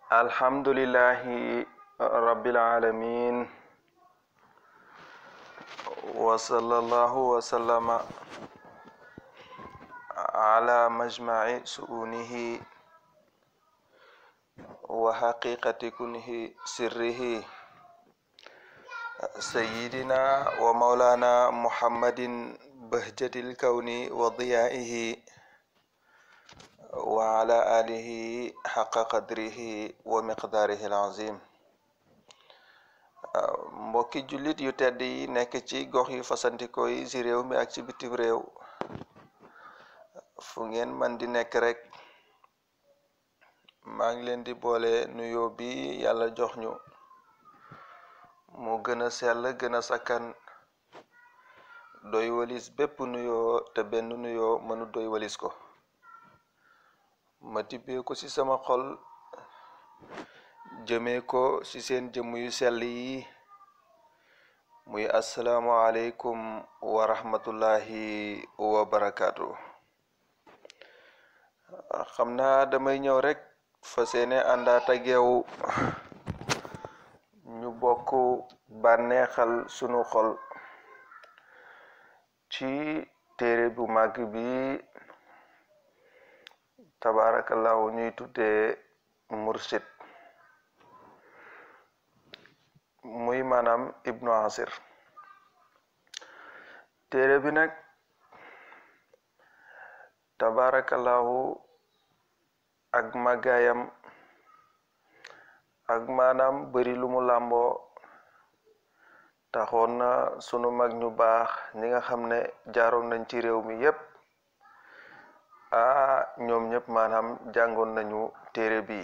الحمد لله رب العالمين وصلى الله وسلم على مجمع سؤونه وحقيقة كنه سره سيدنا ومولانا محمد بهجة الكون وضيائه وعلى آله حق قدره ومقداره العظيم mbokki jullit yu tedd yi nekk ci gox yu fasantikoo yi ci réew mi ak ci bitim réew fu ngeen man di nekk rek maa ngi leen di boole nuyoo bi yàlla jox ñu mu gën a sell gën a sakkan doy walis bépp nuyoo te benn nuyoo mënu doy walis ko ma tibbee ko ci sama xol jëmee ko ci seen jëmm yu sell yi muy asalaamualeykum wa rahmatullahi wa barakaatu xam naa damay ñëw rek fa seene àndaat ak yow ñu bokk bànneexal sunu xol ci téere bu màgg bi tabaarakallahu ñuy tuddee mursid muy maanaam ibnu asir téere bi nag tabaarakallahu ak màggaayam ak maanaam bari lu mu làmboo taxoon na sunu mag ñu baax ñi nga xam ne jaaroon nañ ci réew mi yépp ah ñoom ñëpp maanaam jàngoon nañu téere bi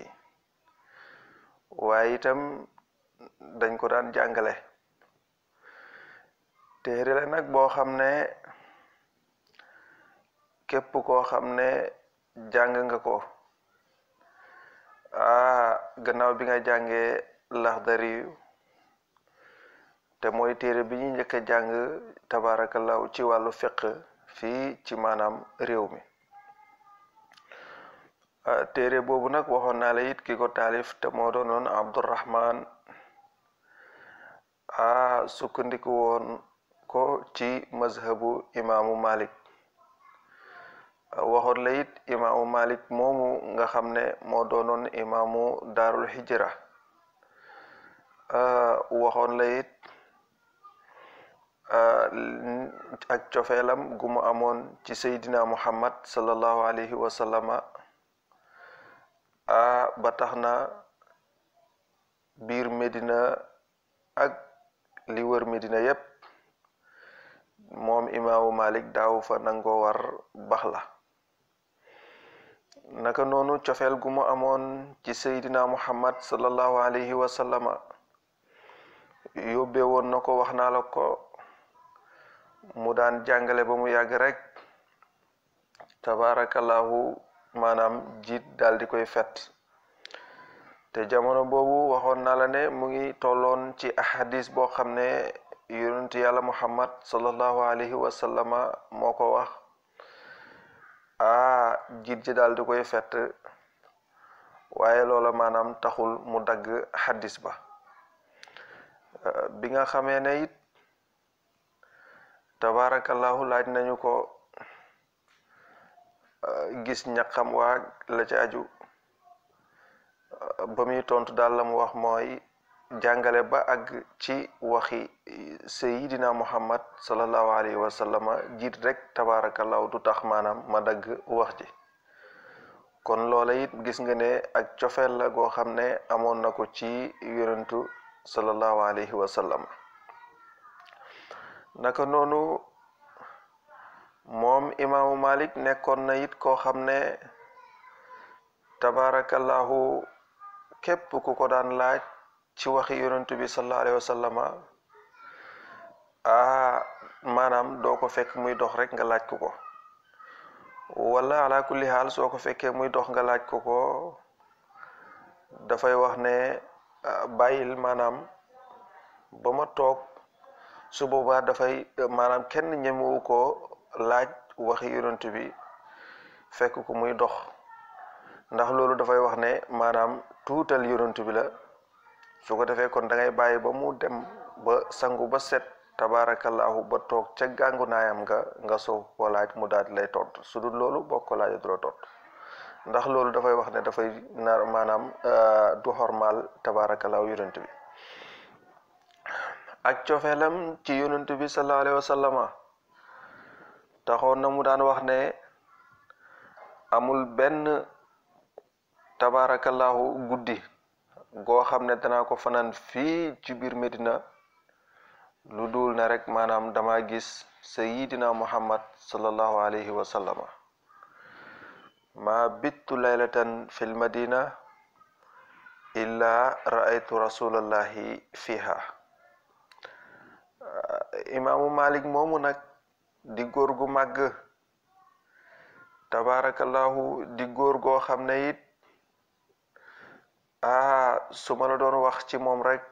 waaye itam dañ ko daan jàngale téere la nag boo xam ne képp koo xam ne jàng nga ko ah gannaaw bi nga jàngee laxdari te mooy téere bi ñu njëkk a jàng tabarakallahu ci wàllu fiq fii ci maanaam réew mi téere boobu nag waxoon naa la it ki ko taalif te moo doonoon abdurrahman a sukkandiku woon ko ci mazhabu imaamu malik waxoon la it imaamu malik moomu nga xam ne moo doonoon imaamu daarul hijra waxoon la it ak cofeelam gu mu amoon ci seydina muhammad sallallahu alayhi wa sallama a ba tax na biir Medina ak li wër Medina yépp moom imaamu Malik daaw fa nangoo war bax la naka noonu cofeel gu mu amoon ci seydina Muhammad sallallahu alayhi wa sallama yóbbee woon na ko wax naa la ko mu daan jàngale ba mu yàgg rek tabarakallahu maanaam jiit daal di koy fet te jamono boobu waxoon naa la ne mu ngi tolloon ci ahadis boo xam ne yonent yàlla muhammad sallallahu alayhi wa sallama moo ko wax a jiit ji daal di koy fet waaye loola maanaam taxul mu dagg hadis ba bi nga xamee ne it tabarakallahu laaj nañu ko gis ñaqam waa la ci aju ba muy tontu daal la mu wax mooy jàngale ba àgg ci waxi sayidina muhammad sallallahu alayhi wa sallama jiit rek tabarakallahu du tax maanaam ma dagg wax ji kon loola it gis nga ne ak cofeel la goo xam ne amoon na ko ci yonentu sallallahu alayhi wa sallam naka noonu moom imaamu malik nekkoon na it koo xam ne tabarakallahu képp ku ko daan laaj ci waxi yonentu bi sallallahu alayhi wa sallama ah maanaam doo ko fekk muy dox rek nga laaj ko ko wala ala kulli xaal soo ko fekkee muy dox nga laaj ko ko dafay wax ne bàyyil maanaam ba ma toog su boobaa dafay maanaam kenn ñemewu ko laaj waxi yonent bi fekk ko muy dox ndax loolu dafay wax ne maanaam tuutal yonent bi la su ko defee kon da ngay bàyyi ba mu dem ba sangu ba set tabaarakallaahu ba toog ca gàngu naayam nga nga soog ko laaj mu daal di lay tontu su dul loolu boo ko laajee du la tontu ndax loolu dafay wax ne dafay nar maanaam du xormaal tabaarakallaahu yonent bi ak cofeelam ci yonent bi sallallahu alayhi wa sallama taxoon na mu daan wax ne amul benn tabaarakallaahu guddi goo xam ne danaa ko fanaan fii ci biir Medina lu dul ne rek maanaam dama gis sayidina muhammad sallallahu alayhi wa sallama ma bittu laylatan fil madina illa raaytu rasulallahi fiha imaamu malik moomu nag di góor gu màgg tabarakallahu di góor goo xam ne it ah su ma la doon wax ci moom rek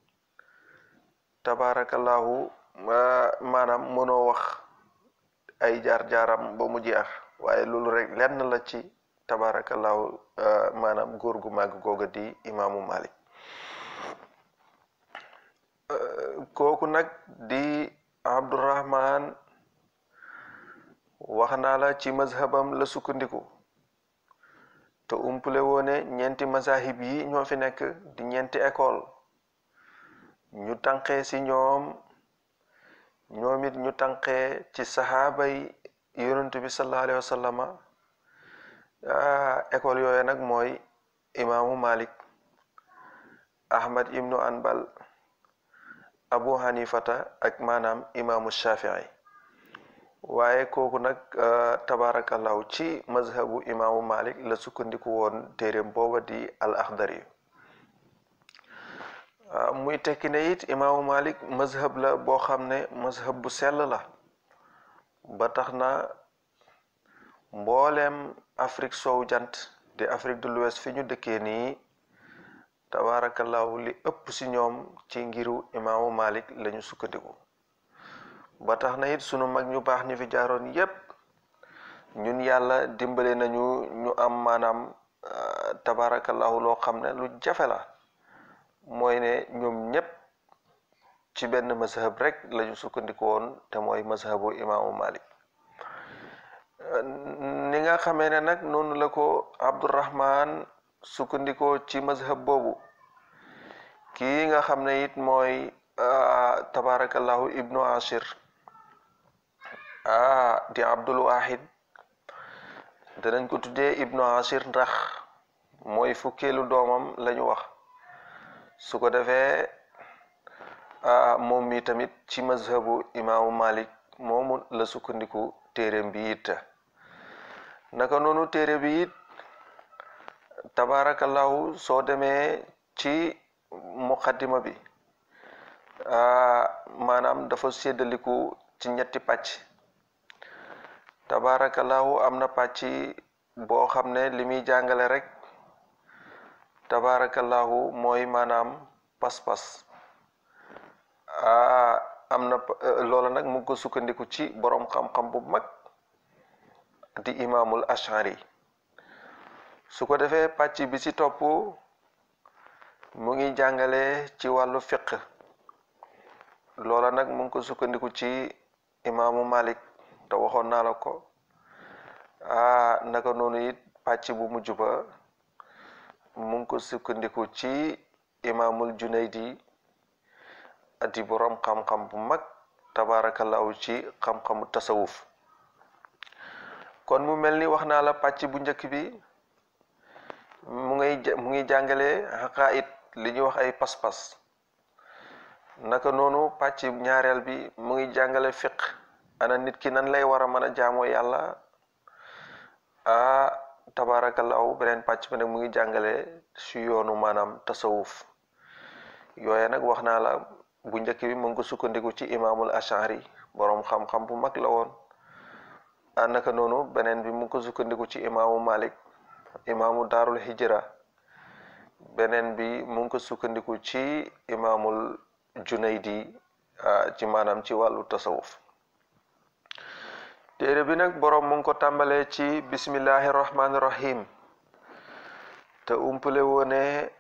tabarakallahu maanaam mënoo wax ay jaar-jaaram ba mu jeex waaye loolu rek lenn la ci tabarakallahu maanaam góor gu màgg googa di imaamu malik kooku nag di abdurahman wax naa la ci mazhabam la sukkandiku te umpule woone ñeenti mazahib yi ñoo fi nekk di ñeenti école ñu tànqee ci ñoom ñoom it ñu tànqee ci saxaaba yi yonent bi sallallahu alayhi wa sallama école yooyu nag mooy imaamu malik ahmad ibnu anbal abu hanifata ak maanaam imaamu shafii waaye kooku nag tabarakallahu ci mazhabu imaamu malik la sukkandiku woon téeréem booba di al axdari muy tekki ne it imaamu malik mazhab la boo xam ne mazhab bu sell la ba tax na mbooleem afrique sow jant di afrique de l'ouest fi ñu dëkkee nii tabarakallahu li ëpp si ñoom ci ngiru imaamu malik lañu sukkandiku ba tax na it sunu mag ñu baax ñu fi jaaroon yépp ñun yàlla dimbale nañu ñu am maanaam tabarakallahu loo xam ne lu jafe la mooy ne ñoom ñépp ci benn mazhab rek lañu sukkandiku woon te mooy mazhabu imaamu malik ni nga xamee ne nag noonu la ko abdurahman sukkandikoo ci mazhab boobu kii nga xam ne it mooy tabarakallahu ibnu ashir ah di abdul wahid danañ ko tuddee ibnu ashir ndax mooy fukkeelu doomam lañu wax su ko defee moom mi tamit ci mazhabu imaamu malik moomu la sukkandiku téeréem bi it naka noonu téere bi it tabarakallahu soo demee ci muqaddima bi maanaam dafa séddaliku ci ñetti pàcc tabarakallahu am na pàcc boo xam ne li muy jàngale rek tabarakallahu mooy maanaam pas-pas am na loola nag mu ngi ko sukkandiku ci boroom xam-xam bu mag di imaamul ashari su ko defee pàcc bi ci topp mu ngi jàngale ci wàllu fiq loola nag mu ngi ko sukkandiku ci imaamu malik te waxoon naa la ko ah naka noonu it pàcc bu mujj ba mu ngi ko sukkandiku ci imaamul junaydi di boroom xam-xam bu mag tabarakallahu ci xam-xamu tasawuf kon mu mel ni wax naa la pàcc bu njëkk bi mu ngay mu ngi jàngale xaqaayit li ñuy wax ay pas-pas naka noonu pàcc ñaareel bi mu ngi jàngale fiq ana nit ki nan lay war a mën a jaamoo yàlla a tabarakallahu beneen pàcc bi nag mu ngi jàngale si yoonu maanaam tasawuf yooye nag wax naa la bu njëkk bi mu ngi ko sukkandiku ci imaamul ashari boroom xam-xam bu mag la woon a naka noonu beneen bi mu ngi ko sukkandiku ci imaamu malik imaamu daarul hijra beneen bi mu ngi ko sukkandiku ci imaamul junaydi ci maanaam ci wàllu tasawuf téere bi nag boroom mu ngi ko tàmbalee ci bismillahi rahmaani rahim te umpale woone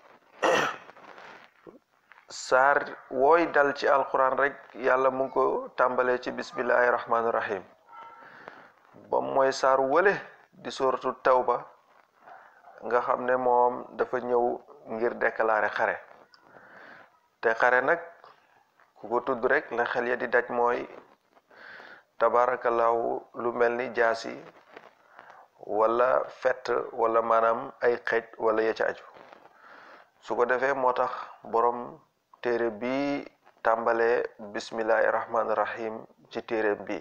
saar wooy dal ci alquran rek yàlla mu ngi ko tàmbalee ci bismillahi rahmaani rahim ba mooy saar wële di suratu tawba nga xam ne moom dafa ñëw ngir déclarer xare te xare nag ku ko tudd rek la xel ya di daj mooy tabaarakallaahu lu mel ni jaasi wala fett wala maanaam ay xeej wala ya ca aju su ko defee moo tax borom téere bi tàmbalee bismillahi rahmaani rahim ci téere bi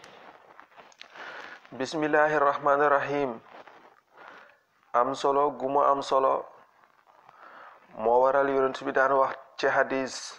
bismillahi rahmaani rahim am solo gu mu am solo moo waral yonent bi daan wax ci hadis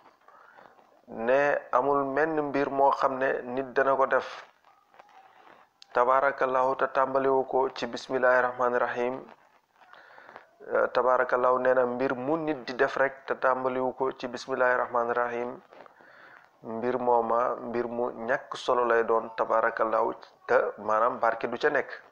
ne amul menn mbir moo xam ne nit dana ko def tabaarakallahu te tàmbaliwu ko ci bismillahi rahmaani rahim tabaarakallahu nee na mbir mu nit di def rek te tàmbaliwu ko ci bismillahi rahmaani rahim mbir mooma mbir mu ñàkk solo lay doon tabaarakallahu te maanaam barke du ca nekk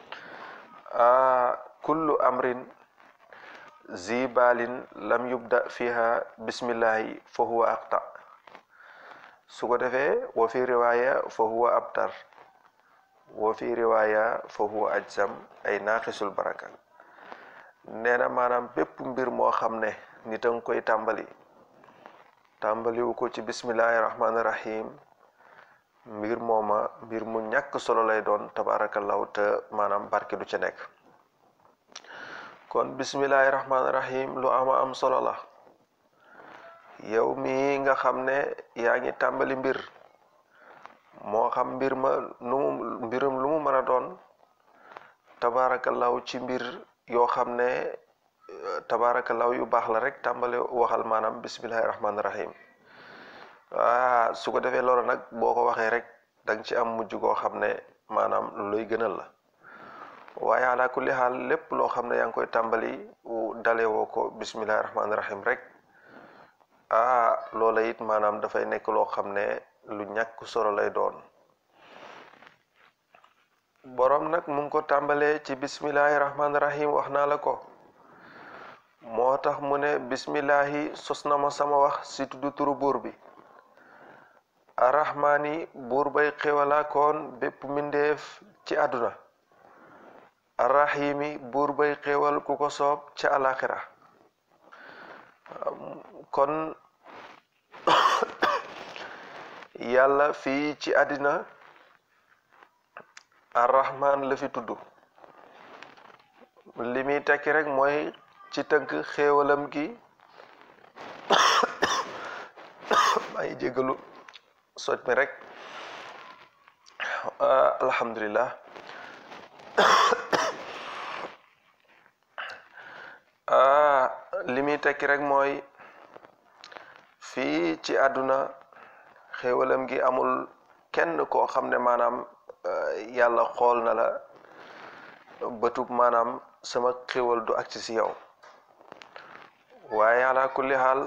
kullu amrin zibalin lam yubda fiha bismillahi fa huwa aqta su ko defee wa fi riwaaya fa huwa abtar wa fi riwaaya fa huwa ajzam ay naaqisul baraka nee na maanaam bépp mbir moo xam ne nit a nga koy tàmbali tàmbaliwu ko ci bismillahi rahmaani rahim mbir mooma mbir mu ñàkk solo lay doon tabaarakallahu te maanaam barke du ca nekk kon bismillahi rahmaani rahim lu ama am solo la yow mi nga xam ne yaa ngi tàmbali mbir moo xam mbir ma nu mu mbirum lu mu mën a doon tabaarakallahu ci mbir yoo xam ne tabaarakallahu yu baax la rek tàmbali waxal maanaam bismillahi rahmaani rahim waa su ko defee loolu nag boo ko waxee rek da nga ci am mujj goo xam ne maanaam lu lay gënal la waaye ala kulli xaal lépp loo xam ne yaa ngi koy tàmbali dalee woo ko bismillahi rahmaani rahim rek ah loola it maanaam dafay nekk loo xam ne lu ñàkk solo lay doon borom nag mu ngi ko tàmbalee ci bismillahi rahmaani rahim wax naa la ko moo tax mu ne bismillahi sos na ma sama wax si tudd turu buur bi arrahmaani buur bay xéewalaakoon bépp mbindeef ci àdduna arrahimi buur bay xéewal ku ko soob ca alaxira kon yàlla fii ci àddina arrahman la fi tudd li muy tekki rek mooy ci tënk xéewalam gi maa ngi jégalu soj mi rek alhamdulillah li muy tekki rek mooy fii ci àdduna xéewalam gi amul kenn koo xam ne maanaam yàlla xool na la bëtub maanaam sama xéewal du agsi si yow waaye ala kulli xaal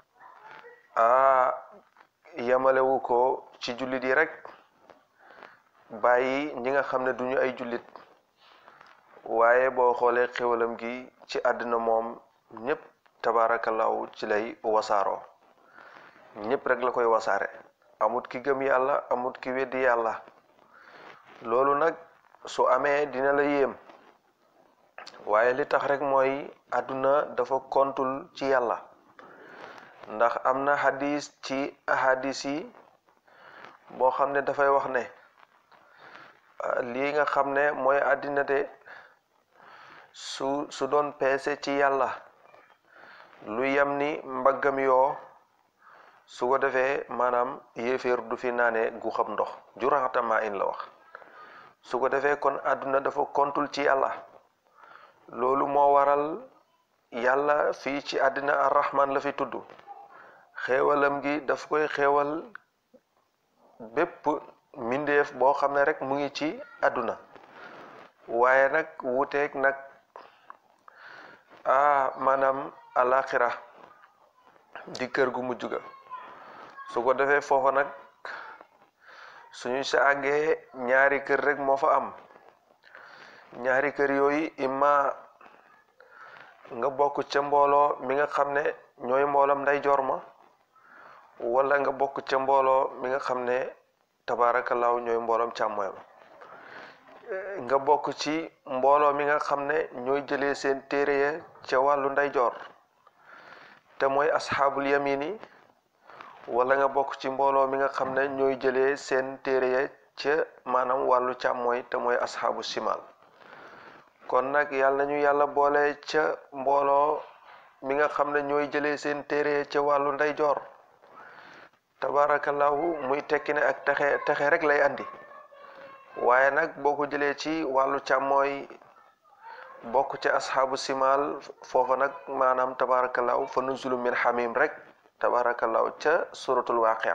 a yamalewu ko ci jullit yi rek bàyyi ñi nga xam ne duñu ay jullit waaye boo xoolee xéwalam gi ci àddina moom ñëpp tabaarakallaahu ci lay wasaaroo ñëpp rek la koy wasaare amut ki gëm yàlla amut ki weddi yàlla loolu nag su amee dina la yéem waaye li tax rek mooy àdduna dafa kontul ci yàlla ndax am na hadis ci ahadis yi boo xam ne dafay wax ne lii nga xam ne mooy àddina de su su doon peese ci yàlla lu yem ni mbaggam yoo su ko defee maanaam yéeféer du fi naane gu xam ndox juraxatamaa in la wax su ko defee kon àdduna dafa kontul ci yàlla loolu moo waral yàlla fii ci àddina arrahman la fi tudd xéewalam gi daf koy xéewal bépp mbindeef boo xam ne rek mu ngi ci àdduna waaye nag wuuteeg nag ah maanaam alaxira di kër gu mujj ga su ko defee foofa nag suñu sa àggee ñaari kër rek moo fa am ñaari kër yooyu imma nga bokk ca mbooloo mi nga xam ne ñooy mboolam ndeyjoor ma wala nga bokk ca mbooloo mi nga xam ne tabaarakallaahu ñooy mboolam càmmooy ma nga bokk ci mbooloo mi nga xam ne ñooy jëlee seen téere ya ca wàllu ndeyjoor te mooy asxaabul yamin yi wala nga bokk ci mbooloo mi nga xam ne ñooy jëlee seen téere ya ca maanaam wàllu càmmooy te mooy asxaabu simal kon nag yàlla nañu yàlla boole ca mbooloo mi nga xam ne ñooy jëlee seen téere ya ca wàllu ndeyjoor tabaarakallaahu muy tekki ne ak texe texe rek lay andi waaye nag boo ko jëlee ci wàllu càmmooy bokk ca asxaabu simal foofa nag maanaam tabaarakallaahu fa nuzulu min xamim rek tabaarakallaahu ca suratul waaqia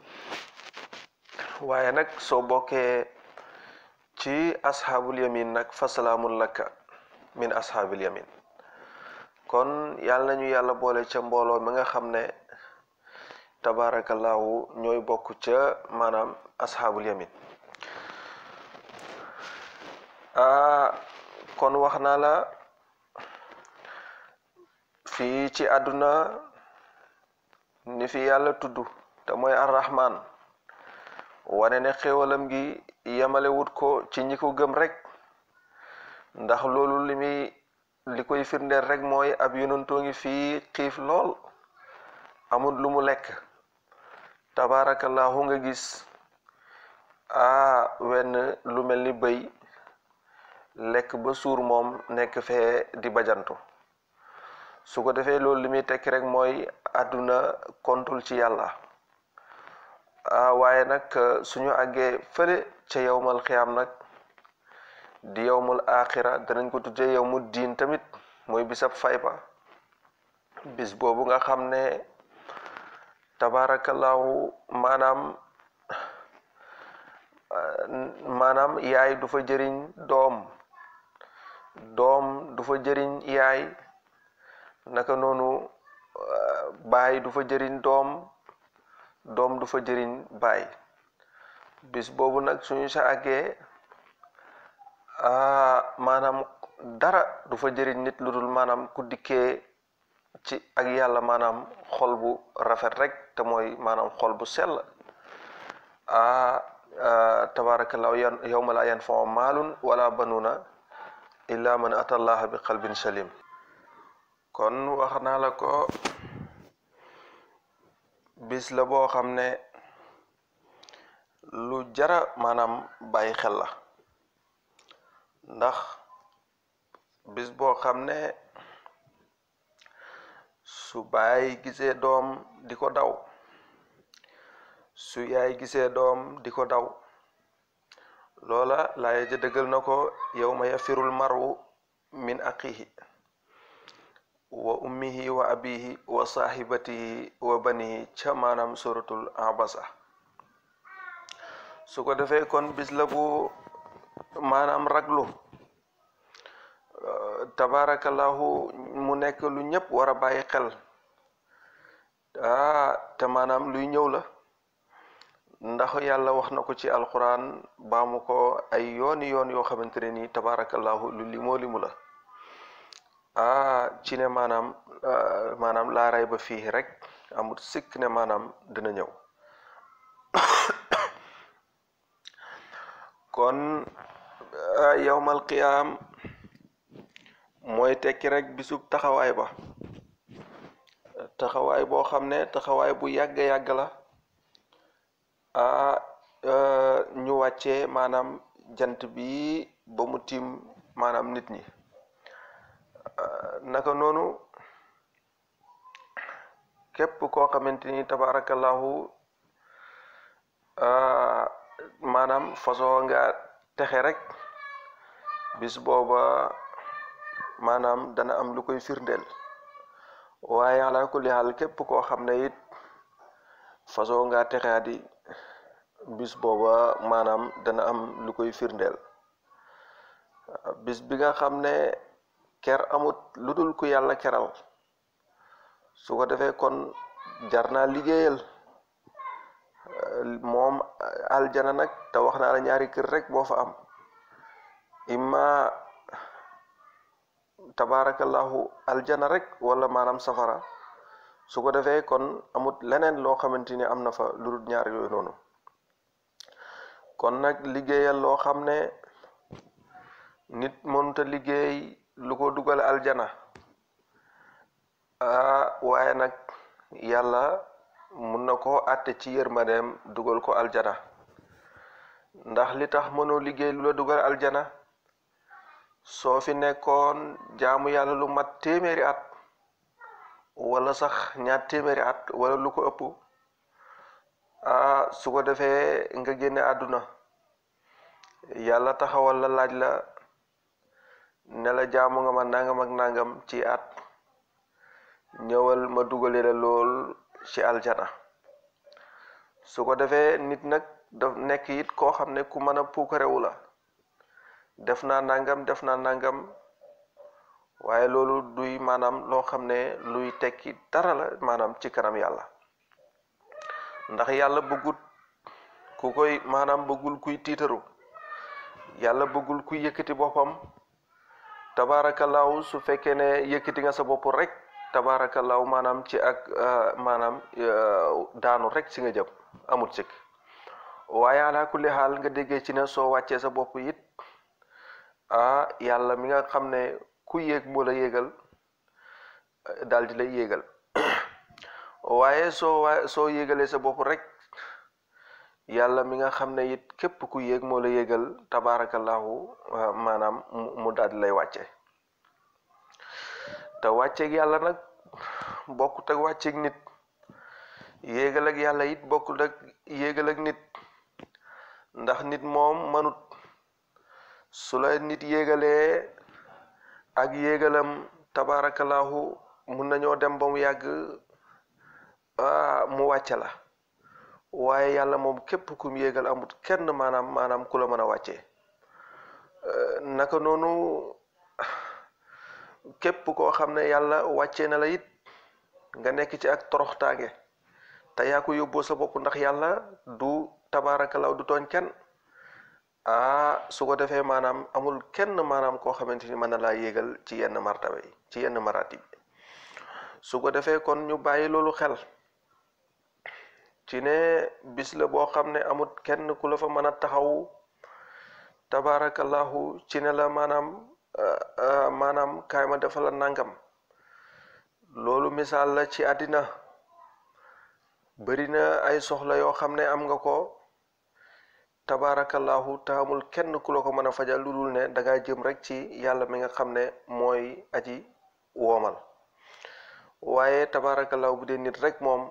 waaye nag soo bokkee ci asxaabul yamin nag fa salaamun laka min asxaabil yamin kon yàlla nañu yàlla boole ca mbooloo mi nga xam ne tabaarakallaahu ñooy bokk ca maanaam asxaabul yamin kon wax naa la fii ci àdduna ni fi yàlla tudd te mooy arrahman wane ne xéewalam gi yemale wut ko ci ñi ko gëm rek ndax loolu li muy li koy firndeel rek mooy ab yonantoo ngi fii xiif lool amul lu mu lekk tabaarakallaahu nga gis a wenn lu mel ni bëy lekk ba suur moom nekk fee di bajantu su ko defee loolu li muy tekki rek mooy àdduna kontul ci yàlla ah waaye nag suñu àggee fële ca yowmal xiyaam nag di yowmul axira danañ ko tuddee yowmu diin tamit mooy bisab fay ba bis boobu nga xam ne tabaarakallaahu maanaam maanaam yaay du fa jëriñ doom doom du fa jëriñ yaay naka noonu baay du fa jëriñ doom doom du fa jëriñ baay bis boobu nag suñu sa àggee maanaam dara du fa jëriñ nit lu dul maanaam ku dikkee ci ak yàlla maanaam xol bu rafet rek te mooy maanaam xol bu sell a tabaarakallaahu yan yawma laa yanfau maalun wala banuuna illa man atallaha bi qalbin salim kon wax naa la ko bis la boo xam ne lu jara maanaam bàyyi xel la ndax bis boo xam ne su baay gisee doom di ko daw su yaay gisee doom di ko daw loola laaya ja dëggal na ko yawma yafirul maru min aqihi wa ummihi wa abihi wa sahibatihi wa banihi ca maanaam suratul abasa su ko defee kon bis la bu maanaam raglu tabarakallahu mu nekk lu ñëpp war a bàyyi xel ah te maanaam luy ñëw la ndax yàlla wax na ko ci alquran baamu ko ay yooni yoon yoo xamante ne nii tabarakallahu lu limoo limu la ah ci ne maanaam maanaam laaray ba fii rek amul sikk ne maanaam dina ñëw kon yawmal qiyaam mooy tekki rek bisub taxawaay ba taxawaay boo xam ne taxawaay bu yàgg yàgg la ah ñu wàccee maanaam jant bi ba mu tiim maanaam nit ñi naka noonu képp koo xamante ni tabarakallahu maanaam façon nga texe rek bis booba maanaam dana am lu koy firndeel waaye ala kulli xaal képp koo xam ne it façon nga texeadi bis booba maanaam dana am lu koy firndeel bis bi nga xam ne ker amut lu dul ku yàlla keral su ko defee kon jar naa liggéeyal moom aljana nag te wax naa la ñaari kër rek boo fa am imma tabaarakallahu aljana rek wala maanaam safara su ko defee kon amut leneen loo xamante ni am na fa lu dul ñaar yooyu noonu kon nag liggéeyal loo xam ne nit mënuta liggéey lu ko dugal aljana ah waaye nag yàlla mun na koo àtte ci yërmandeem dugal ko aljana ndax li tax mënoo liggéey lu la dugal aljana soo fi nekkoon jaamu yàlla lu mat téeméeri at wala sax ñaar téeméeri at wala lu ko ëpp ah su ko defee nga génne àdduna yàlla taxawal la laaj la ne la jaamu nga ma nangam ak nangam ci at ñëwal ma dugale la lool ci aljana su ko defee nit nag daf nekk it koo xam ne ku mën a puukarewu la def naa nangam def naa nangam waaye loolu duy maanaam loo xam ne luy tekki dara la maanaam ci kanam yàlla ndax yàlla bëggut ku koy maanaam bëggul kuy tiitaru yàlla bëggul kuy yëkkati boppam tabaarakallaahu su fekkee ne yëkkati nga sa bopp rek tabaarakallaahu maanaam ci ak maanaam daanu rek ci nga jëm amul sikk waaye ala kulli xaal nga déggee ci ne soo wàccee sa bopp it ah yàlla mi nga xam ne ku yéeg moo la yéegal daal di lay yéegal waaye soo wa soo yéegalee sa bopp rek yàlla mi nga xam ne it képp ku yéeg moo la yéegal tabaarakallahu maanaam mu daal di lay wàcce te wàcceeg yàlla nag bokkut ak wàcceeg nit yéegal ak yàlla it bokkut ak yéegal ak nit ndax nit moom manut su la nit yéegalee ak yéegalam tabaarakallahu mun nañoo dem ba mu yàgg mu wàcce la waaye yàlla moom képp kum yéegal amut kenn maanaam maanaam ku la mën a wàccee naka noonu képp koo xam ne yàlla wàccee na la it nga nekk ci ak toroxtaange te yaa ko yóbboo sa bopp ndax yàlla du tabaarakalaw du tooñ kenn ah su ko defee maanaam amul kenn maanaam koo xamante ni mën na laa yéegal ci yenn martaba yi ci yenn maratib su ko defee kon ñu bàyyi loolu xel ci ne bis la boo xam ne amul kenn ku la fa mën a taxaw tabaarakallahu ci ne la maanaam maanaam kaay ma defal la nangam loolu misaal la ci àddina bari na ay soxla yoo xam ne am nga ko tabaarakallahu te amul kenn ku la ko mën a fajal lu dul ne danga jëm rek ci yàlla mi nga xam ne mooy aji woomal waaye tabaarakallahu bu dee nit rek moom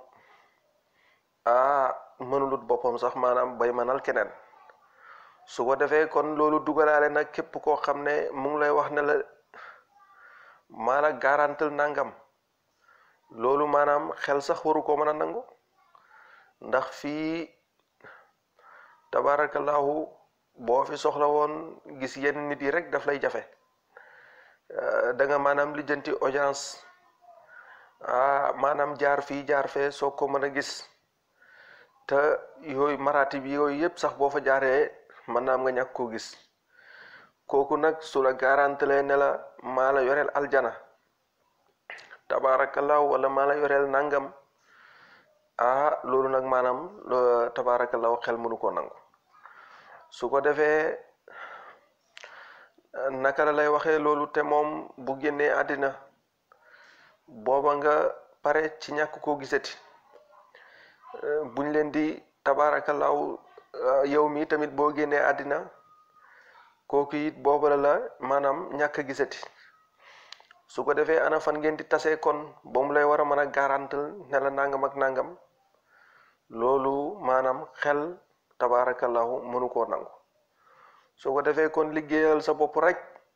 ah mënulut boppam sax maanaam bay mënal keneen su ko defee kon loolu dugalaale nag képp koo xam ne mu ngi lay wax ne la maanaam garantal nangam loolu maanaam xel sax waru ko mën a nangu ndax fii tabarakallahu boo fi soxla woon gis yenn nit yi rek daf lay jafe da nga maanaam lijjanti audience ah maanaam jaar fii jaar fee soo ko mën a gis te yooyu maratib yooyu yëpp sax boo fa jaaree mën naa am nga ñàkk koo gis kooku nag su la garantelee ne la maa la yoreel aljana tabaarakallaahu wala maa la yoreel nangam ah loolu nag maanaam tabaarakallaahu xel mënu koo nangu su ko defee naka la lay waxee loolu te moom bu génnee àddina booba nga pare ci ñàkk koo gisati buñ leen di tabaarakallaahu yow mi tamit boo génnee àddina kooku it booba la la maanaam ñàkk a gisati su ko defee ana fan ngeen di tasee kon ba mu lay war a mën a garantal ne la nangam ak nangam loolu maanaam xel tabaarakallahu mënu koo nangu su ko defee kon liggéeyal sa bopp rek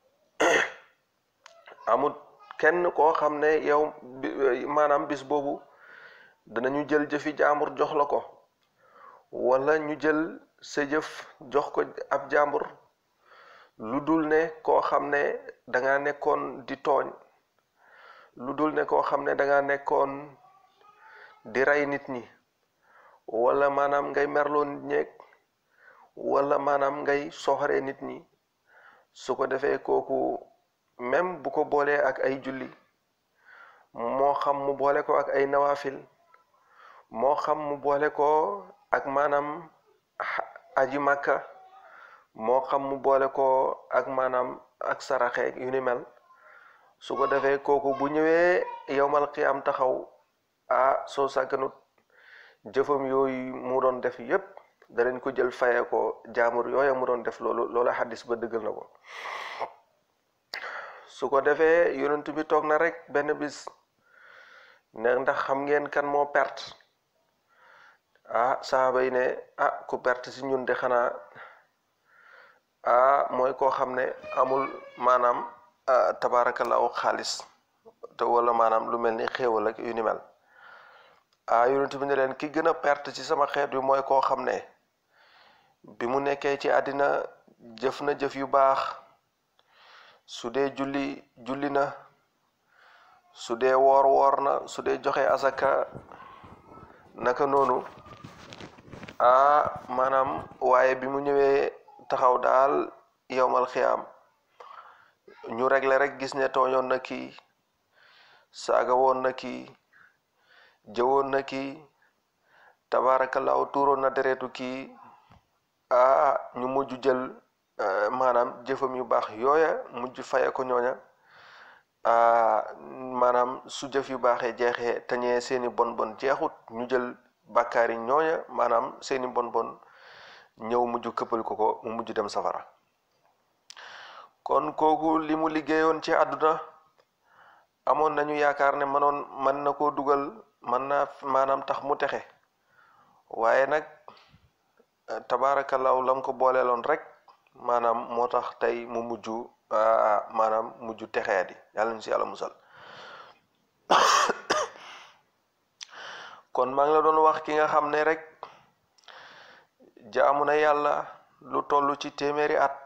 amul kenn koo xam ne yow maanaam bis boobu danañu jël jëfi jaambur jox la ko wala ñu jël sa jëf jox ko ab jaambur lu dul ne koo xam ne danga nekkoon di tooñ lu dul ne koo xam ne danga nekkoon di rey nit ñi wala maanaam ngay merloo nit ñeeg wala maanaam ngay soxoree nit ñi su ko defee kooku même bu ko boolee ak ay julli moo xam mu boole ko ak ay nawaafil moo xam mu boole ko ak maanaam aji màkka moo xam mu boole ko ak maanaam ak saraxe yu ni mel su ko defee kooku bu ñëwee yowmal qiyaam taxaw ah soo sàgganut jëfam yooyu mu doon def yépp danañ ko jël faye ko jaamur yooya mu doon def loolu loola xaddis ba dëggal na ko su ko defee yonent bi toog na rek benn bis ne ndax xam ngeen kan moo perte ah saaba yi ne ah ku perte si ñun de xanaa ah mooy koo xam ne amul maanaam tabaarakallaahu xaalis te wala maanaam lu mel ni xéewal ak yu ni mel ah yonent bi ne leen ki gën a perte ci sama xeet bi mooy koo xam ne bi mu nekkee ci àddina jëf na jëf yu baax su dee julli julli na su dee woor woor na su dee joxe asaka naka noonu ah maanaam waaye bi mu ñëwee taxaw daal yowmal xiyaam ñu regle rek gis ne tooñoon na kii saaga woon na kii jëwoon na kii tabaarakallaahu tuuroon na deretu kii ah ñu mujj jël maanaam jëfam yu baax yooya mujj faye ko ñooña maanaam su jëf yu baaxee jeexee tañee seeni bon bon jeexut ñu jël bàkkaar yi ñooña maanaam seeni bon bon ñëw mujj këppal ko ko mu mujj dem safara kon kooku li mu liggéeyoon ci àdduna amoon nañu yaakaar ne mënoon mën na koo dugal mën na maanaam tax mu texe waaye nag tabaarakallaahu lam ko booleeloon rek maanaam moo tax tey mu mujj maanaam mujj texee di yàlla ñu si yàlla musal kon maa ngi la doon wax ki nga xam ne rek jaamu na yàlla lu toll ci téeméeri at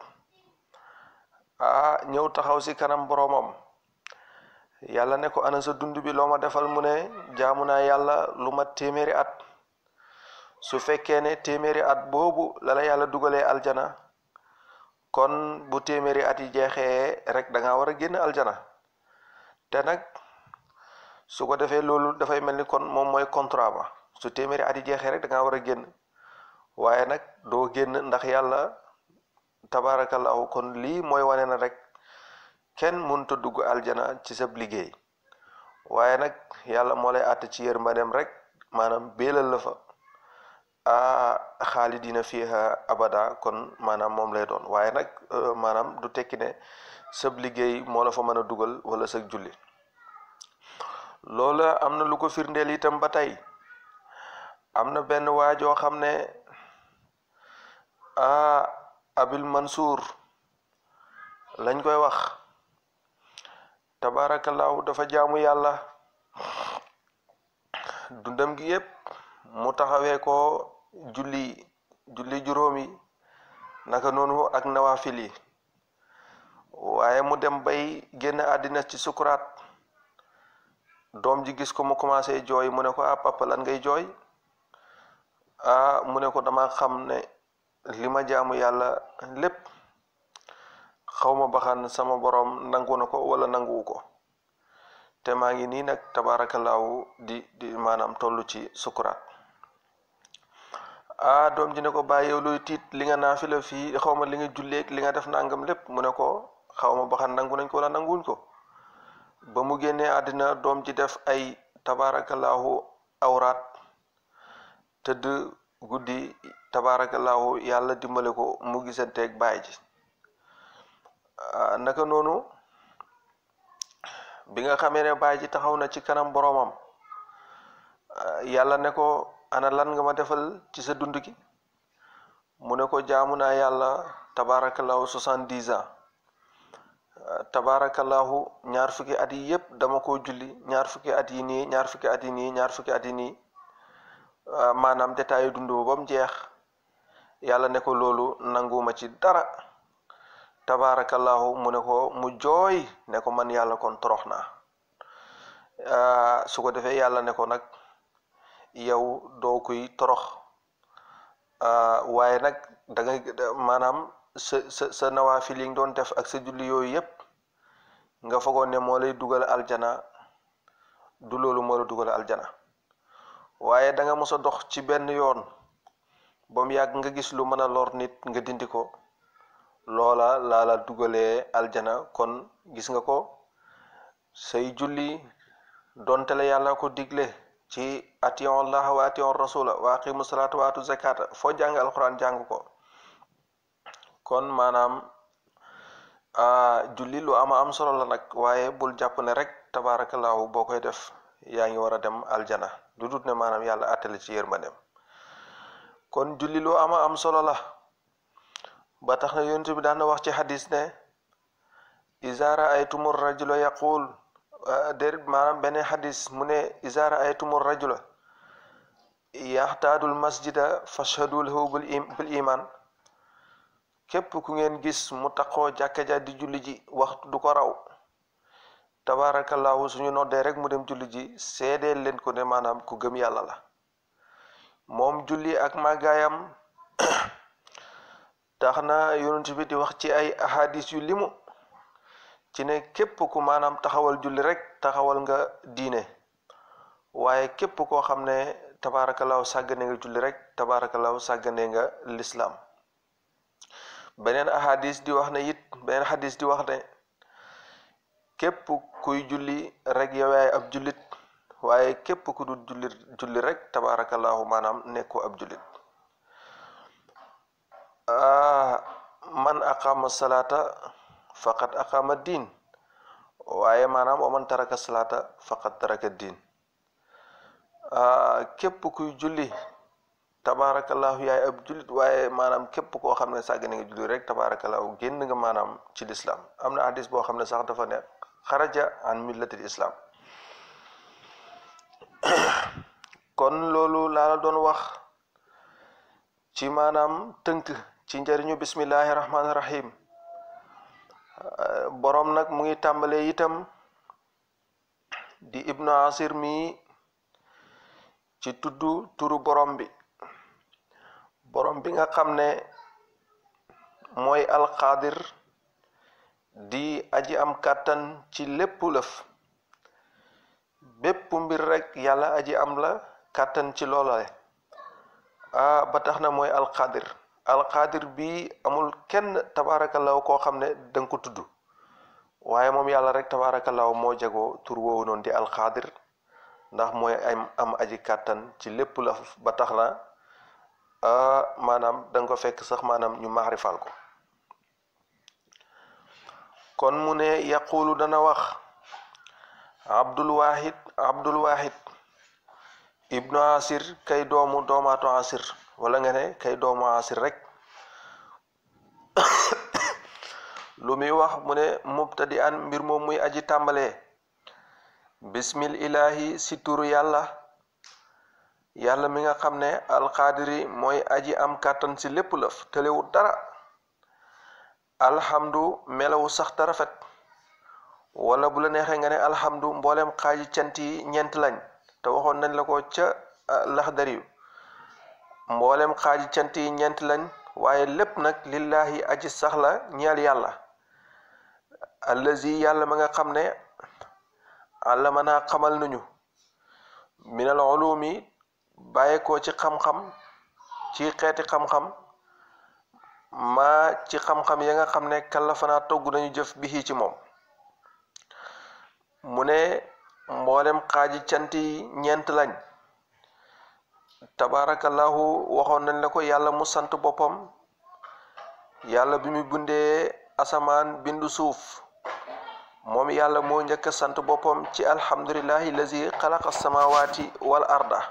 ah ñëw taxaw si kanam boroomam yàlla ne ko ana sa dund bi loo ma defal mu ne jaamu naa yàlla lu mat téeméeri at su fekkee ne téeméeri at boobu la la yàlla dugalee aljana kon bu téeméeri at yi jeexee rek da ngaa war a génn aljana te nag su ko defee loolu dafay mel ni kon moom mooy contrat ba su téeméeri at yi jeexee rek da ngaa war a génn waaye nag doo génn ndax yàlla tabaarakallahu kon lii mooy wane na rek kenn mënut a dugg aljana ci sab liggéey waaye nag yàlla moo lay àtt ci yërmandeem rek maanaam béelal la fa a xaalidina fiha abada kon maanaam moom lay doon waaye nag maanaam du tekki ne sab liggéey moo la fa mën a dugal wala sag julli loola am na lu ko firndeel itam ba tey am na benn waajoo xam ne a abil mansour lañ koy wax tabaarakallaahu dafa jaamu yàlla dundam gi yépp mu taxawee ko julli julli juróomi naka noonu ak nawaafil yi waaye mu dem bay génn àddina ci sukuraat doom ji gis ko mu commencé jooy mu ne ko ah papa lan ngay jooy ah mu ne ko dama xam ne li ma jaamu yàlla lépp xawma baxan sama borom nangu na ko wala nanguwu ko te maa ngi nii nag tabaarakallaahu di di maanaam toll ci sukuraat ah doom ji ne ko bàyyi yow luy tiit li nga naafila fii xawma li nga julleeg li nga def nangam lépp mu ne ko xawma baxan nangu nañ ko wala nanguwuñ ko ba mu génnee àddina doom ji def ay tabaarakallaahu awraat tëdd guddi tabaarakallaahu yàlla dimbale ko mu gisanteeg baay ji naka noonu bi nga xamee ne baay ji taxaw na ci kanam boroomam yàlla ne ko ana lan nga ma defal ci sa dund gi mu ne ko jaamu naa yàlla tabaarakallaahu soixante-dix ans tabaarakallaahu ñaar fukki at yi yépp dama ko julli ñaar fukki at yi nii ñaar fukki at yi nii ñaar fukki at yi nii maanaam détail dund ba mu jeex yàlla ne ko loolu nanguma ci dara tabaarakallaahu mu ne ko mu jooy ne ko man yàlla kon torox naa su ko defee yàlla ne ko nag yow doo kuy torox waaye nag da ngay maanaam sa sa sa nawaafil yi nga doon def ak sa julli yooyu yépp nga fogoon ne moo lay dugal aljana du loolu moo la dugal aljana waaye da nga mos a dox ci benn yoon ba mu yàgg nga gis lu mën a lor nit nga dindi ko loola laa la dugalee aljana kon gis nga ko say julli donte la yàlla ko digle ci atiyon allah wa atiyon rasula wa aqimu salata wa atu zakata foo jàng alquran jàng ko kon maanaam julli lu ama am solo la nag waaye bul jàpp ne rek tabarakallahu boo koy def yaa ngi war a dem aljana du dut ne maanaam yàlla attale ci yërmandeem kon julli lu ama am solo la ba tax na yonent bi daan na wax ci xadis ne iza raaytumur rajula yaqul déet maanaam beneen xadis mu ne iza raaytumur rajula yaxtaadul masjida fashhadu lahu bil iman képp ku ngeen gis mu taqoo jàkka ja di julli ji waxtu du ko raw tabarakallahu suñu noddee rek mu dem julli ji seedeel leen ko ne maanaam ku gëm yàlla la moom julli ak màggaayam tax na yonent bi di wax ci ay ahadis yu limu ci ne képp ku maanaam taxawal julli rek taxawal nga diine waaye képp koo xam ne tabaarakallaahu sàggane nga julli rek tabaarakallaahu sàggane nga lislaam beneen ahadis di wax ne it beneen hadis di wax ne képp kuy julli rek yow yaay ab jullit waaye képp ku dul julli julli rek tabaarakallaahu maanaam nekku ab jullit man aqama salaata faqad aqama diin waaye maanaam wa man taraka salaata faqad taraka diin képp kuy julli tabaarakallahu yaay ab jullit waaye maanaam képp koo xam ne sàgg na nga julli rek tabaarakallahu génn nga maanaam ci lislaam am na hadis boo xam ne sax dafa ne xaraja an millatil islam kon loolu laa la doon wax ci maanaam tënk ci njëriñu bismillahi rahmaani rahim boroom nag mu ngi tàmbalee itam di ibnu asir mi ci tuddu turu borom bi borom bi nga xam ne mooy alqaadir di aji am kàttan ci lépp lëf bépp mbir rek yàlla aji am la kàttan ci loolale ah ba tax na mooy alqaadir alqaadir bi amul kenn tabaarakallaahu koo xam ne danga ko tudd waaye moom yàlla rek tabaarakallaahu moo jagoo tur woowu noonu di alqaadir ndax mooy am am aji kàttan ci lépp la ba tax na maanaam danga ko fekk sax maanaam ñu maarifal ko kon mu ne yaqulu dana wax abdul wahid abdul wahid ibnu asir kay doomu doomaatu asir wala nga ne kay doomu asir rek lu muy wax mu ne mubtadi an mbir moom muy aji tàmbalee bismil ilahi si turu yàlla yàlla mi nga xam ne alqaadiri mooy aji am kàttan si lépp lëf tëlewut dara alhamdu melawu sax ta rafet wala bu la neexee nga ne alhamdu mboolem xaaji cant yi ñeent lañ te waxoon nañ la ko ca laxdariyu mboolem xaaji cant yi ñeent lañ waaye lépp nag lillahi aji sax la ñeel yàlla allazi yàlla ma nga xam ne àllama naa xamal nañu minal ulumi bàyyeekoo ci xam-xam ci xeeti xam-xam maa ci xam-xam ya nga xam ne kallafanaa togg nañu jëf bi ci moom mu ne mboolem xaaji cant yi ñeent lañ tabaarakallahu waxoon nañ la ko yàlla mu sant boppam yàlla bi mu bindee asamaan bindu suuf moom yàlla moo njëkk a sant boppam ci alhamdulillahi lazi xalaqa samawati wal arda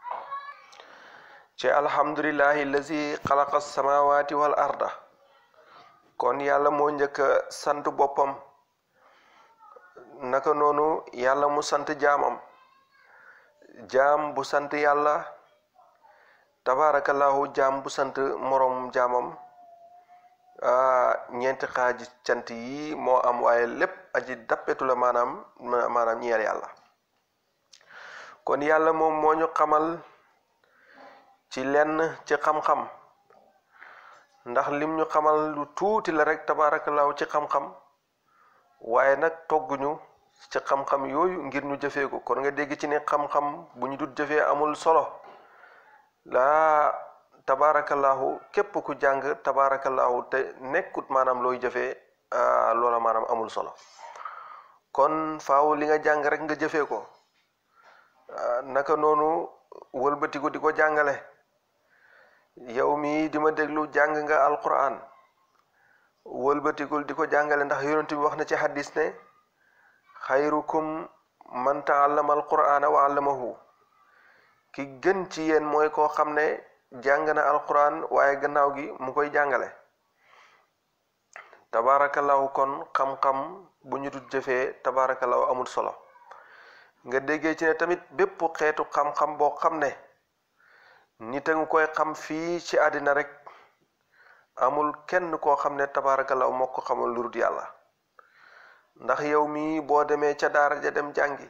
ci alhamdulillahi lazi xalaqa samawati wal arda kon yàlla moo njëkk a sant boppam naka noonu yàlla mu sant jaamam jaam bu sant yàlla tabaarakallahu jaam bu sant moroom jaamam ñeenti xaaji cant yi moo am waaye lépp aji dappetu la maanaam maanaam ñeel yàlla kon yàlla moom moo ñu xamal ci lenn ci xam-xam ndax lim ñu xamal lu tuuti la rek tabaarakallaahu ci xam-xam waaye nag togguñu ci xam-xam yooyu ngir ñu jëfee ko kon nga dégg ci ne xam-xam bu ñu dut jëfee amul solo laa tabaarakallaahu képp ku jàng tabaarakallaahu te nekkut maanaam looy jëfee loola maanaam amul solo kon faaw li nga jàng rek nga jëfee ko naka noonu wëlbatiku di ko jàngale yow mii di ma déglu jàng nga alquran wëlbatikul di ko jàngale ndax yonent bi wax na ci hadis ne xayrukum man taallama alqurana wa allamahu ki gën ci yéen mooy koo xam ne jàng na alquran waaye gannaaw gi mu koy jàngale tabaarakallahu kon xam-xam bu ñu dut jëfee tabaarakallahu amul solo nga déggee ci ne tamit bépp xeetu xam-xam boo xam ne nit a nga koy xam fii ci àddina rek amul kenn koo xam ne tabaarakallahu moo ko xamal lu dul yàlla ndax yow mii boo demee ca daara ja dem jàngi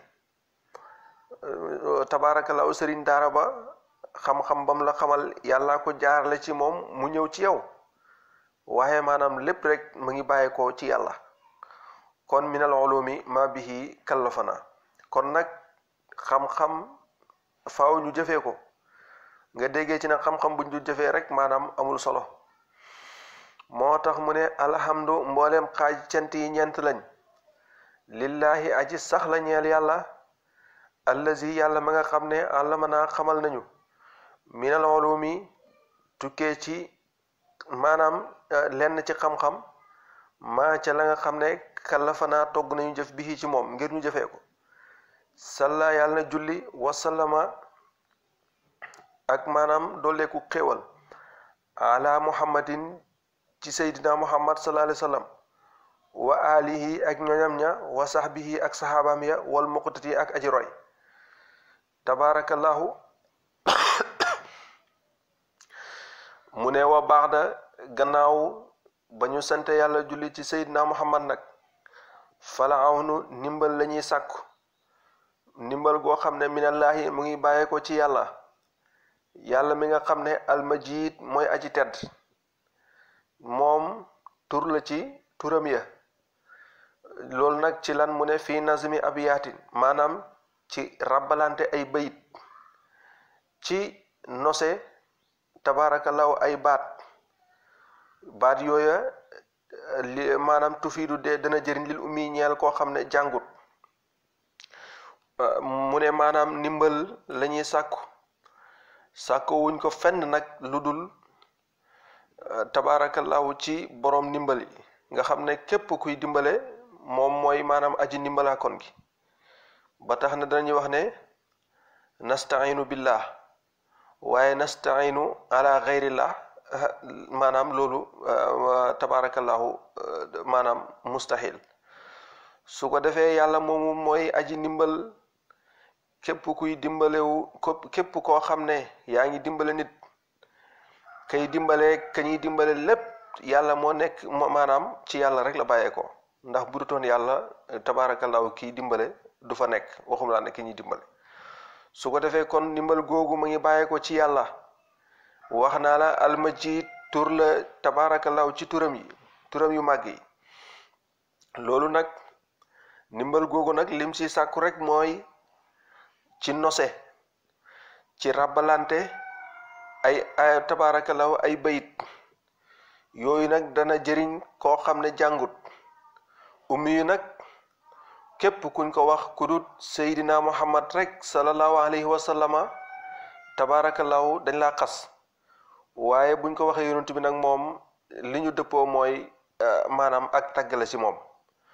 tabaarakallahu sëriñ daara ba xam-xam bam la xamal yàllaa ko jaarale ci moom mu ñëw ci yow waaye maanaam lépp rek mu ngi bàyyeekoo ci yàlla kon minal ulumi ma bihi kallafana kon nag xam-xam faaw ñu jëfee ko nga déggee ci nag xam-xam buñ du jëfee rek maanaam amul solo moo tax mu ne alhamdu mbooleem xaaj cant yi ñeent lañ lillahi aji sax la ñeel yàlla allazi yàlla ma nga xam ne àllama naa xamal nañu minal ulumi tukkee ci maanaam lenn ci xam-xam maa ca la nga xam ne kallafanaa togg nañu jëf bi ci moom ngir ñu jëfee ko salla yàlla na julli wasallama ak maanaam dooleeku xéewal ala muhammadin ci seydina muhammad sallallahu alayhi wa sallam wa alihi ak ñoñam ña wa sahbihi ak saxaabaam ya wal muqtati ak aji roy tabaarakallahu mu ne wa baax da gannaaw ba ñu sante yàlla julli ci seydina muhammad nag fala awnu ndimbal la ñuy sàkku ndimbal goo xam ne minallaahi mu ngi bàyyee ko ci yàlla yàlla mi nga xam ne almajid mooy aji tedd moom tur la ci turam ya loolu nag ci lan mu ne fii nazmi abiyaatin maanaam ci rabbalante ay bayit ci nose tabaarakallaahu ay baat baat yooya li maanaam tufiidu de dana jëriñ lil ummi ñeel koo xam ne jàngut mu ne maanaam ndimbal la ñuy sàkku sàkku wuñ ko fenn nag lu dul tabaarakallaahu ci boroom ndimbal yi nga xam ne képp kuy dimbale moom mooy maanaam aji ndimbalaakoon gi ba tax na danañuy wax ne nastainu billah waaye nastainu ala xeyrillah maanaam loolu tabaarakallaahu maanaam mustahil su ko defee yàlla moomu mooy aji ndimbal képp kuy dimbalewu képp koo xam ne yaa ngi dimbale nit kay dimbale ka ñuy dimbale lépp yàlla moo nekk maanaam ci yàlla rek la bàyyeekoo ndax bu dutoon yàlla tabaarakallaahu kiy dimbale du fa nekk waxum laa ne ki ñuy dimbale su ko defee kon ndimbal googu mu ngi bàyyeekoo ci yàlla wax naa la almajid tur la tabaarakallaahu ci turam yi turam yu màgg yi loolu nag ndimbal googu nag lim si sàkku rek mooy ci nose ci rabbalante ay ay tabaarakallaahu ay bayit yooyu nag dana jëriñ koo xam ne jàngut ummi yu nag képp kuñ ko wax ku dut seydina muhammad rek sallallahu alayhi wa sallama tabaarakallaahu dañ laa xas waaye buñ ko waxee yonent bi nag moom li ñu dëppoo mooy maanaam ak tàggale ci moom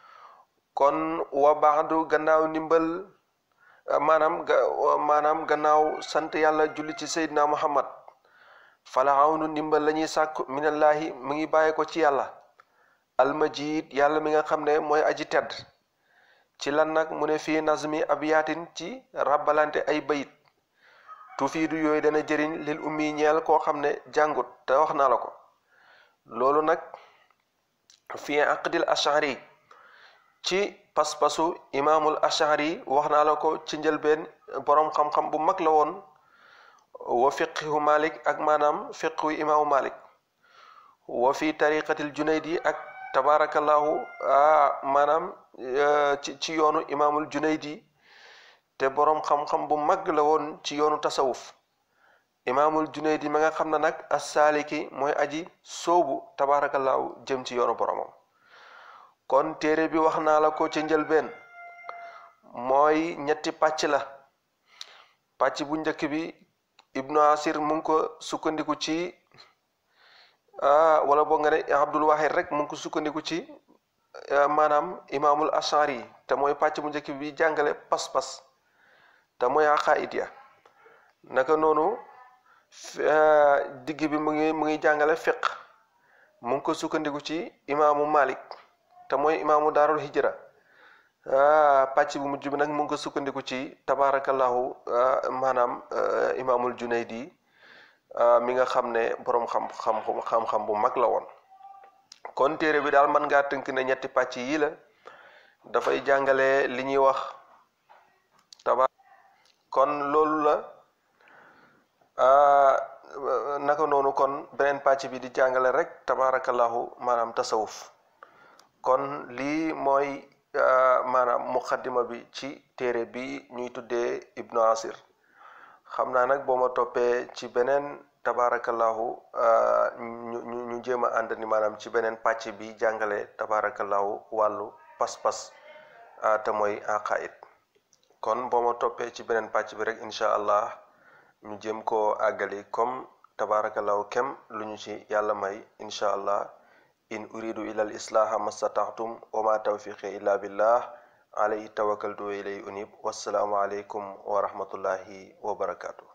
kon wa baadu gannaaw ndimbal maanaam ga maanaam gannaaw sant yàlla julli ci seydina muhammad fala awnu ndimbal la ñuy sàkku minallahi mu ngi bàyyi ko ci yàlla almajid yàlla mi nga xam ne mooy aji tedd ci lan nag mu ne fii nazmi abiyaatin ci rabbalante ay bayit tufiidu yooyu dana jëriñ lil ummi ñeel koo xam ne jàngut te wax naa la ko loolu nag fii aqdil ashari ci pas-pasu imaamul ashari wax naa la ko ci njëlbeen boroom xam-xam bu mag la woon wa fiqhu malik ak maanaam fiqhu imaamu malik wa fi tariqatil junaydi ak tabaarakallahu maanaam ci ci yoonu imaamul junaydi te boroom xam-xam bu mag la woon ci yoonu tasawuf imaamul junaydi ma nga xam ne nag as-saaliki mooy aji soobu tabaarakallahu jëm ci yoonu boromam kon téere bi wax naa la ko ci njëlbeen mooy ñetti pàcc la pàcc bu njëkk bi ibnu asir mu ngi ko sukkandiku ci wala boo nga ne abdul wahid rek mu ngi ko sukkandiku ci maanaam imaamul ashari te mooy pàcc bu njëkk bi jàngale pas-pas te mooy aqaid ya naka noonu digg bi mu ngi mu ngi jàngale fiq mu ngi ko sukkandiku ci imaamu malik te mooy imaamu daarul hijra pàcc bu mujj bi nag mu ngi ko sukkandiku ci tabaarakallahu maanaam imaamul junaydi mi nga xam ne boroom xam-xam xam-xam bu mag la woon kon téere bi daal mën ngaa tënk ne ñetti pàcc yii la dafay jàngale li ñuy wax taba kon loolu la naka noonu kon beneen pàcc bi di jàngale rek tabaarakallahu maanaam tasawuf kon lii mooy maanaam muqaddima bi ci téere bi ñuy tuddee ibnu asir xam naa nag boo ma toppee ci beneen tabaarakallahu ñu ñu ñu jéem a ànd ni maanaam ci beneen pàcc bi jàngale tabaarakallahu wàllu pas-pas te mooy aqaid kon boo ma toppee ci beneen pàcc bi rek incha allah ñu jéem koo àggali comme tabaarakallahu kem lu ñu ci yàlla may incha allah in uridu ila al islaha mastataxtum wa ma tawfiqi illa billah alayhi tawakkaltu wa ilayhi unib wassalaamu aleykum wa rahmatullahi wa barakatuh